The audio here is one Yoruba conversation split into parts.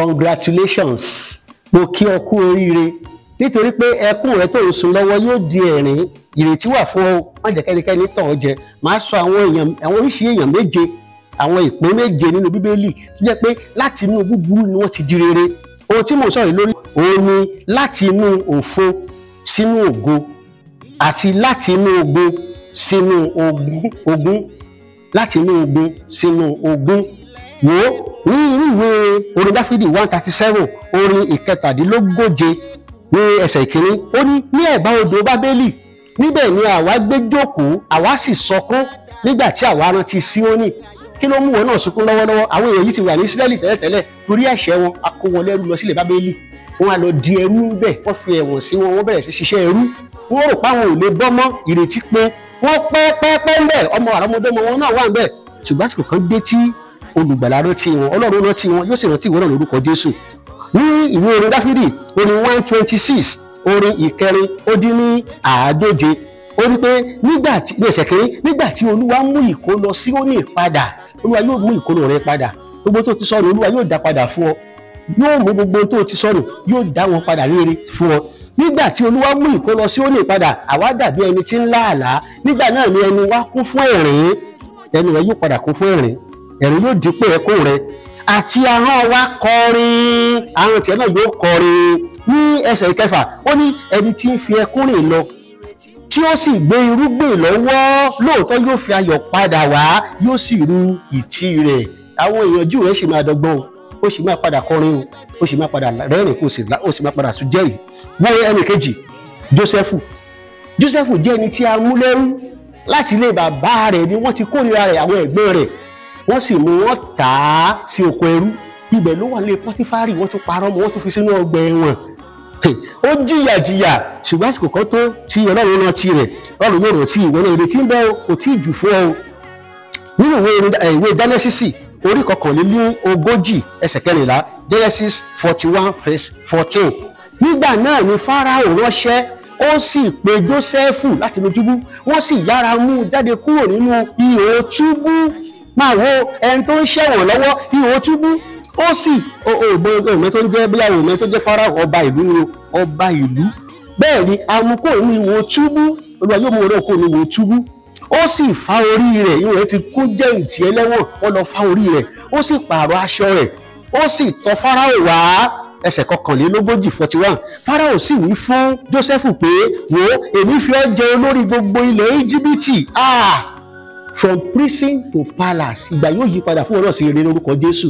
congratulations mo kí ọ kú oríire nítorí pé ẹkún rẹ tó ń sun lọ́wọ́ yóò di ẹ̀rín ìrètí wà fún ọ má jẹ́ kẹ́nikẹ́ni tàn ọ́ jẹ máa sọ àwọn èèyàn àwọn oríṣi èèyàn méje àwọn ìpín méje nínú bíbélì tó jẹ́ pé láti inú búburú ni wọ́n ti di rere ohun tí mo sọ̀rọ̀ lórí òun ni láti inú òfo sínú ògo àti láti inú ogun sínú ogun ogun láti inú ogun sínú ogun wò ó ní irú ìwé orin dáfídì one thirty seven orin ìkẹtàdínlógóje ní ẹsẹ̀ ìkíní ó ní ní ẹ̀bá odò bábélì níbẹ̀ ni àwa gbé jókòó àwa sì sọkún nígbà tí àwa rántí síónì kí ló mú wọn náà sunkún lọ́wọ́lọ́wọ́ àwọn èèyàn yìí ti wà ní israẹli tẹ́lẹ̀tẹ́lẹ̀ torí ẹ̀ṣẹ̀ wọn a kó wọn lẹ́rú lọ sílẹ̀ bábélì wọn á lọ di ẹrú ńbẹ̀ wọ́n fi ẹ̀wọ̀n sí wọn wọ́n bẹ̀rẹ̀ sí ṣiṣẹ́ ẹrú wọ́n rò páwọn ò lè bọ́ mọ́ ìrètí pé wọ́n pẹ́ pẹ́ pẹ́ ńbẹ̀ ọmọ àrọ́mọdọ́mọ wọn náà wà ńbẹ̀ ṣùgbọ́n àsìkò kan dé tí olùgbàlà rántí wọn ọlọ́run rántí wọn yóò sì rántí ìwọ náà lórúkọ jésù ní ìwé orin dáfídì orin one twenty six orin ìkẹrin ó dín ní àádóje ó ní pé nígbà tí ní ẹsẹ̀ kéré nígbà tí olúwa mú ìkólọ Síónì padà olúwa yóò mú ìkólọ rẹ padà gbogbo tó ti sọnù olúwa yóò dá padà fún ọ yóò mú gbogbo tó ti sọnù yóò dá wọn padà rere fún ọ nígbà tí olúwa mú ìkólọ Síónì padà àwa dàbí ẹni tí ń lá àlá nígbà náà ni ẹnu wa kún fún ẹ̀rín ẹnu rẹ yóò padà kún fún ẹ̀rín ẹ̀rín yóò dípò ẹkún rẹ àti ahọ́n wa kọrin ahọ́n tiẹ̀ náà yóò kọrin ní ẹsẹ̀ ìkẹfà ó ní ẹni tí ń fi ẹkún rìn lọ tí ó sì gbé irúgbìn lọ́wọ́ lóòótọ́ yóò fi ayọ̀ padà wá yóò sì ru ìtì rẹ̀ àwọn ìyànjú rẹ̀ sì máa dọ́gbọ́n o ó sì máa padà kọrin o ó sì máa padà rẹ́rìn kó sì ó sì máa padà sùn jẹ́rìí wo ẹnì kejì Jósẹ́fù Jósẹ́fù jẹ́ ẹni tí a mú lẹ́rú láti ilé bàbá rẹ̀ ni wọ́n ti kórìíra rẹ̀ àwọn ẹ̀gbọ́n rẹ̀ wọ́n sì mú wọn tà á sí oko ẹrú ibẹ̀ ló wà ní Pọ́tífárì wọ́n tún parọ́ mọ́ wọ́n tún fi sínú ọgbà ẹ̀wọ̀n ó jìyà jìyà ṣùgbọ́n àsìkò kan tó ti ọlọ́run náà ti rẹ̀ ọlọ́run yóò rántí ìwọ náà ìrètí ń bẹ kò tí ì jù fún ọ nínú ìwé dánẹ́sísì orí kọkànlélí ogójì ẹsẹ̀ kẹrìnlá Genesis forty one verse fourteen nígbà náà ni Fáráò ránṣẹ́ ó sì pe Jósẹ́fù láti inú túbú wọ́n sì yára mú un jáde kúrò nínú ihò túbú máa wo ẹni tó ń ṣẹ̀wọ̀n lọ́wọ́ ihò túbú ó sì òmẹ tó ń jẹ́ bí àwọn òmẹ tó jẹ́ Fáráò ọba ìlú ni ọba ìlú bẹ́ẹ̀ ni amukó ní ihò túbú olúwa yóò mú wọn náà kó ní ihò túbú ó sì fa orí rẹ̀ ihò rẹ̀ ti kún jẹ́ ìtì ẹlẹ́wọ̀n wọ́n lọ fa orí rẹ̀ ó sì pààrọ̀ aṣọ rẹ̀ ó sì tọ̀ Fáráò wá ẹsẹ̀ kọkànlélógójì forty one Fáráò sì wí fún Jósẹ́fù pé wò èmi fi ọ́ jẹ olórí gbogbo ilẹ̀ Íjíbítì ah from prison to palace ìgbà yóò yí padà fún ọ náà sí rere lórúkọ Jésù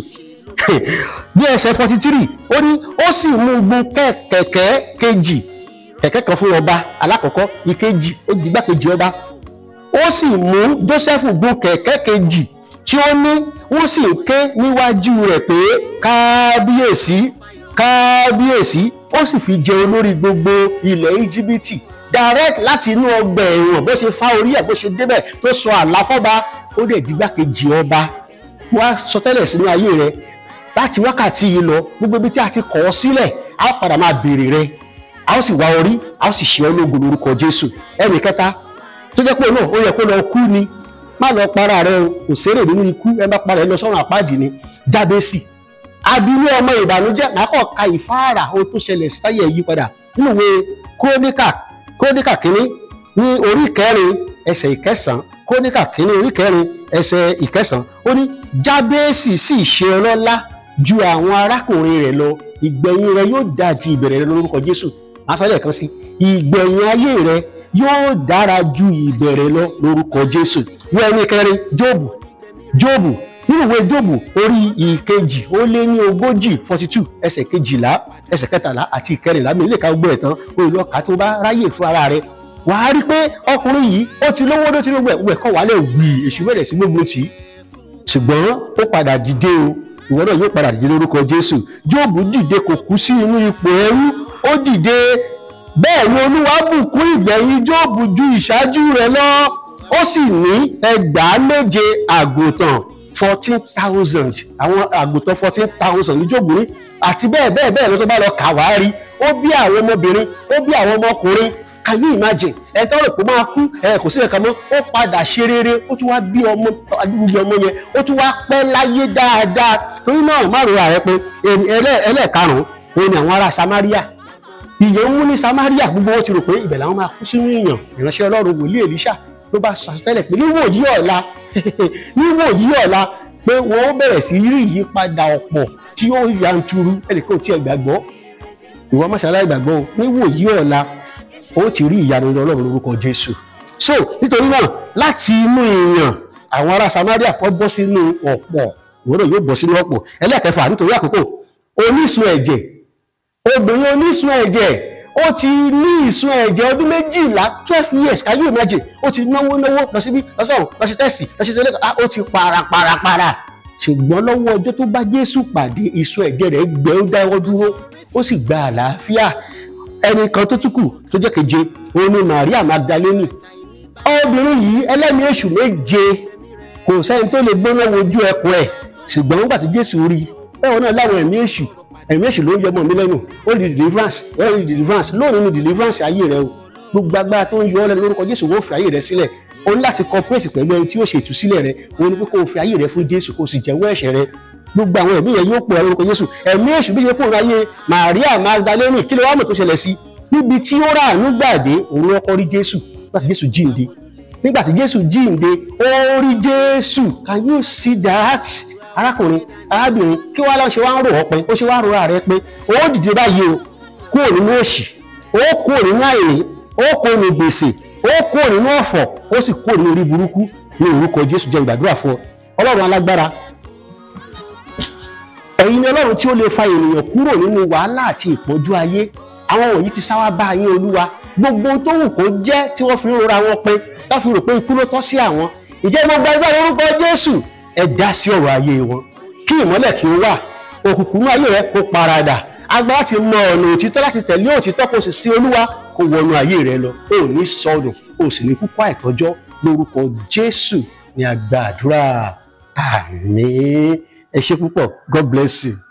bí ẹsẹ̀ forty three ó ní ó sì mú gun kẹ̀kẹ́ kejì kẹ̀kẹ́ kan fún ọba alákọ̀ọ́kọ́ ìkejì ó di igbákejì ọba ó sì mú Jósẹ́fù gun kẹ̀kẹ́ kejì tí ó ní wọ́n sì ń ké níwájú rẹ̀ pé kábíyèsí kábíyèsí ó sì fi jẹ olórí gbogbo ilẹ̀ íjíbítì direct láti inú ọgbà ẹ̀wọ̀n bó ṣe fá orí ẹ̀ bó ṣe débẹ̀ tó sọ àlàfọ́ba ó dẹ̀ di igbákejì ọba wá sọ tẹ́lẹ̀ sínú ayé rẹ̀ láti wákàtí yìí lọ gbogbo ibi tí a ti kọ̀ ọ́ sílẹ̀ a ó padà máa béèrè rẹ a ó sì wá orí a ó sì ṣe ọ́ lógo lórúkọ Jésù ẹnì kẹta tó jẹ́ pé náà ó yẹ kó lọ kú ni má lọ para rẹ o kò sérè nínú ikú ẹ bá para ẹ lọ sọ́run àpáàdì ni Jábésì abilé ọmọ ìbànújẹ́ màá kọ́ ka ìfáàrà ohun tó ṣẹlẹ̀ sáyẹ̀ yí padà nínú ìwé kúróníkà kúróníkà kínní ní orí kẹrin ẹsẹ̀ ìkẹsàn-án kúróníkà kínní orí kẹrin ẹsẹ̀ ìkẹsàn-án ó ní Jábésì sì ṣe ọlọ́lá ju àwọn arákùnrin rẹ̀ lọ ìgbẹ̀yìn rẹ̀ yóò dáa ju ìbẹ̀rẹ̀ rẹ̀ lórúkọ Jésù máa sọ lẹ́ẹ̀kan sí ìgbẹ̀yìn ayé rẹ̀ yóò dára ju ìbẹ̀rẹ̀ lọ lórúkọ Jésù wọ́n ẹni kẹrin Jóòbù Jóòbù nínú ìwé Jóòbù orí ìkejì ó lé ní ogójì forty two ẹsẹ̀ kejìlá ẹsẹ̀ kẹtàlá àti ìkẹrìnlá mi lè ka gbọ́ ẹ̀ tán olùlọ́ka tó bá ráyè fún ara rẹ̀ wàá rí pé ọkùnrin yìí ó ti lówó ló ti lówó ẹ̀ kọ́ wálẹ̀ wì èṣù bẹ̀rẹ̀ sí gbógun tì í ṣùgbọ́n ó padà dìde o ìwọ náà yóò padà dìde lórúkọ Jésù Jóòbù dìde kò kú sí inú ipò ẹrú ó dìde bẹ́ẹ̀ ni Olúwa bùkún ìgbẹ̀yìn Jóòbù ju ìṣáájú rẹ̀ lọ ó sì ní ẹgbàá méje àgùntàn fourteen thousand àwọn àgùntàn fourteen thousand ní Jóòbù ní àti bẹ́ẹ̀ bẹ́ẹ̀ bẹ́ẹ̀ ló tó bá lọ kà wá rí ó bí àwọn ọmọbìnrin ó bí àwọn ọmọkùnrin can you imagine ẹ tọ́ rò pé máa kú ẹ kò sí ẹ̀ka mọ́ ó padà ṣe rere ó tún wá bí ọmọ adúgbò ọmọ yẹn ó tún wá pẹ́ láyé dáadáa torí náà má rora rẹ pé ẹlẹ́ẹ̀karùn-ún òun ni àwọn ará Samaria ìyẹn ń mú ní Samaria gbogbo wọn ti rò pé ibẹ̀ làwọn máa kú sínú ìyàn ìránṣẹ́ Ọlọ́run wòlíì Èlíṣà ló bá sọ àsọtẹ́lẹ̀ pé níwòyí ọ̀la níwòyí ọ̀la pé wọ́n ó bẹ̀rẹ̀ sí rí ìyípadà ọ̀pọ̀ tí ó yanturu ẹnìkan tí ẹ gbàgbọ́ ìwọ mọ́ṣáláì gbàgbọ́ o níwòyí ọ̀la ó ti rí ìyanu Ọlọ́run lórúkọ Jésù so nítorí náà láti inú ìyàn àwọn ará Samaria kọ́ bọ́ sínú ọ̀pọ̀ ìwọ́dọ̀ yóò bọ́ sínú ọ̀pọ̀ ẹlẹ́ẹ̀kẹfà nítorí àkókò onísun ẹ̀jẹ̀ obìnrin onísun ẹ̀jẹ̀ ó ti ní ìsun ẹ̀jẹ̀ ọdún méjìlá twelve years can you imagine ó ti náwó náwó lọ síbí lọ́sọ̀rọ̀ lọ sí tẹ́sì lọ sí tẹ́lẹ̀ ó ti para para para ṣùgbọ́n lọ́wọ́ ọjọ́ tó bá Jésù pàdé ìsun ẹ̀jẹ̀ rẹ̀ gbẹ ó dáwọ́ dúró ó sì gba àlàáfíà ẹnì kan tó tún kù tó jẹ́ keje òun ni Maria Magdalene obìnrin yìí ẹlẹ́mìí èṣù méje kò sẹ́ni tó lè gbóná wojú ẹkùn ẹ̀ ṣùgbọ́n nígbà tí Jésù rí i bẹ́ẹ̀ náà láwọn ẹ̀mí èṣù ẹ̀mí èṣù ló ń yọmọ mi lẹ́nu ó di deliverance ó di deliverance lónìí ni deliverance ayé rẹ o gbogbo agbára tó ń yọ ọ́ lẹ́nu lórúkọ Jésù wọ́n fi ayé rẹ sílẹ̀ o ní láti cooperate pẹ̀lú ẹni tí yóò ṣe ìtúsílẹ̀ rẹ o ní pé kó o fi ayé rẹ fún Jésù kó o sì jẹ́wọ́ ẹ̀ṣẹ̀ rẹ gbogbo àwọn ẹ̀mí yẹn yóò pọ̀ ẹ́ lórúkọ Jésù ẹ̀mí èṣù bí yẹ kó ráyé Maria Magdalene kí ló wá mọ̀ tó ṣẹlẹ̀ sí níbi tí ó rà àánú gbàdé òun ló kọ́ rí Jésù nígbà tí Jésù jíǹde nígbà tí Jésù jíǹde ó rí Jésù can you see that arákùnrin arábìnrin kí wàá lọ ṣe wá ń rò ọ pé ó ṣe wá rora rẹ pé ó dìde báyìí o kúrò nínú òṣì ó kúrò nínú àìní ó kúrò nínú gbèsè ó kúrò nínú ọ̀fọ̀ ó sì kúrò nínú orí burúkú ní orúkọ Jésù jẹ́ ìgbàdúrà fún ọ Ọlọ́run alágbára ẹ̀yin ni Ọlọ́run tí ó lè fa ènìyàn kúrò nínú wàhálà àti ìpọ́njú ayé àwọn wọ̀nyí ti sáwá bá yín Olúwa gbogbo ohun tó wù kó jẹ́ tí wọ́n fi ń rora wọn pé tó fi rò pé ikú ló tọ́ sí àwọn ìjẹ́ gbogbo ẹgbẹ́ orúkọ Jésù ẹ dá sí ọ̀rọ̀ ayé wọn kí ìmọ́lẹ̀ kí ó wà òkùnkùn ní ayé rẹ kó paradà agbára láti mọ ọ̀nà òtítọ́ láti tẹ̀lé òtítọ́ kó sì sí olúwa kó wọnú ayé rẹ lọ ó ní sọnù ó sì ní kúkú àìtọ́jọ́ lórúkọ jésù ní a gba àdúrà àmín ẹ ṣé púpọ̀ god bless you.